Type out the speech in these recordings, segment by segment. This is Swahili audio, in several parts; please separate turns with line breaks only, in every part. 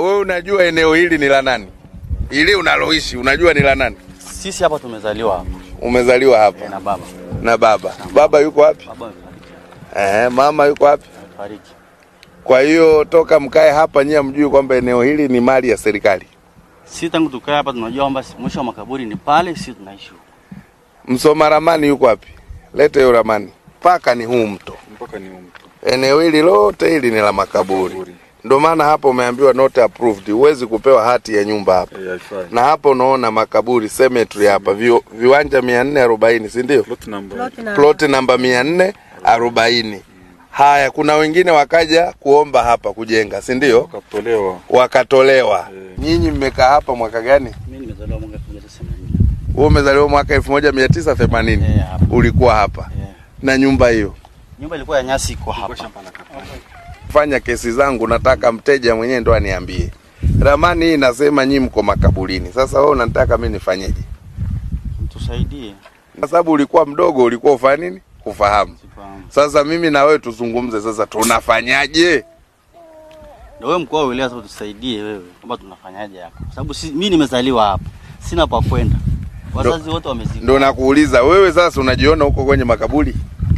wewe unajua eneo hili ni la nani? Ili unaloishi unajua ni la nani?
Sisi hapa tumezaliwa hapa
Umezaliwa hapa
na baba.
na baba. Baba yuko wapi?
Baba amefariki.
Eh, mama yuko wapi?
Amefariki.
Kwa hiyo toka mkae hapa nyie mjui kwamba eneo hili ni mali ya serikali.
Sisi tangu tukae hapa tunajua kwamba mwisho wa makaburi ni pale, sisi tunaishi huko.
Msoma ramani yuko wapi? Lete hiyo ramani. Mpaka ni huu mto.
mpaka ni mtu
Eneo hili lote hili ni la makaburi. Ndio maana hapa umeambiwa not approved. Huwezi kupewa hati ya nyumba hapa.
eh, haifai.
Na hapa unaona makaburi cemetery hapa vi, viwanja 440 si ndio?
Plot number
Plot na-
Plot namba 440. Haya, kuna wengine wakaja kuomba hapa kujenga, si ndio?
wakatolewa
Wakatolewa.
Eh.
Nyinyi mmekaa hapa mwaka gani?
Mimi nimezaliwa mwaka 1980.
Wewe umezaliwa mwaka 1980.
Eh, hapa.
Ulikuwa hapa
Eh.
na nyumba hiyo.
Nyumba ilikuwa ya nyasi iko hapa.
Fanya kesi zangu, nataka mteja mwenyewe ndo aniambie. Ramani hii inasema nyinyi mko makaburini. Sasa wewe unataka mimi nifanyeje?
Tusaidie.
Kwa sababu ulikuwa mdogo, ulikuwa ufanya nini? Kufahamu.
Sifahamu.
Sasa mimi na wewe tuzungumze sasa, tunafanyaje?
Ndio wewe mkoa wa wilaya sasa tusaidie wewe kwamba tunafanyaje hapa. Kwa sababu si, mimi nimezaliwa hapa. Sina pa kwenda. Wazazi wote wamezika.
Ndo nakuuliza wewe sasa, unajiona huko kwenye makaburi?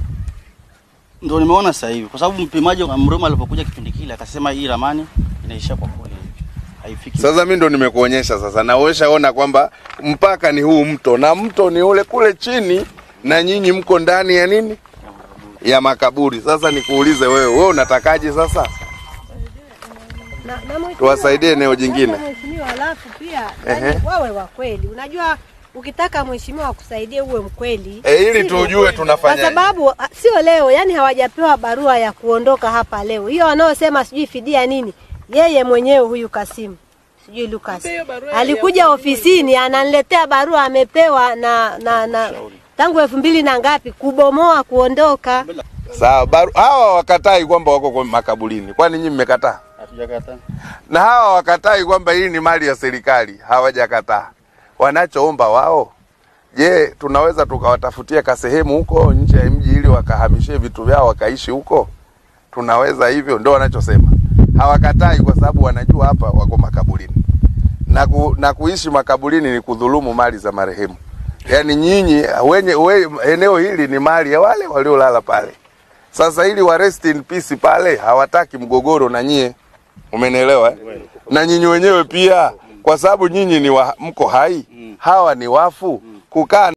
Ndio nimeona sasa hivi kwa sababu mpimaji wa Mroma alipokuja kipindi kile akasema hii ramani inaishia kwa kule. Haifiki.
Sasa mimi ndo nimekuonyesha sasa, na wewe shaona kwamba mpaka ni huu mto na mto ni ule kule chini, na nyinyi mko ndani ya nini, ya makaburi. Sasa nikuulize wewe, wewe unatakaje sasa?
na, na mheshimiwa-
Tuwasaidie eneo jingine.
Sasa Mheshimiwa, alafu pia
Ehe.
yani, wawe wa kweli. Unajua, ukitaka mheshimiwa akusaidie uwe mkweli
E, ili
Sivyo?
tujue
kwa
tunafanyaje.
sababu a- sio leo, yani hawajapewa barua ya kuondoka hapa leo. Hiyo wanaosema sijui fidia nini, yeye mwenyewe huyu Kasimu sijui Lucas alikuja ofisini ananiletea barua amepewa na na, na tangu elfu mbili na ngapi kubomoa kuondoka.
Sawa, baru, hawa wakatai kwamba wako kwa makaburini, kwani nyinyi mmekataa?
Hatujakataa.
Na hawa wakatai kwamba hii ni mali ya serikali, hawajakataa. Wanachoomba wao, je, tunaweza tukawatafutia kasehemu huko nje ya mji ili wakahamishie vitu vyao wakaishi huko? Tunaweza hivyo, ndio wanachosema. Hawakatai kwa sababu wanajua hapa wako makaburini, na, ku, na kuishi makaburini ni kudhulumu mali za marehemu. Yaani nyinyi wenye we, eneo hili ni mali ya wale waliolala pale. Sasa ili wa rest in peace pale hawataki mgogoro na nyie, umenielewa? eh? Na nyinyi wenyewe pia, kwa sababu nyinyi ni wa, mko hai, hawa ni wafu, kukaa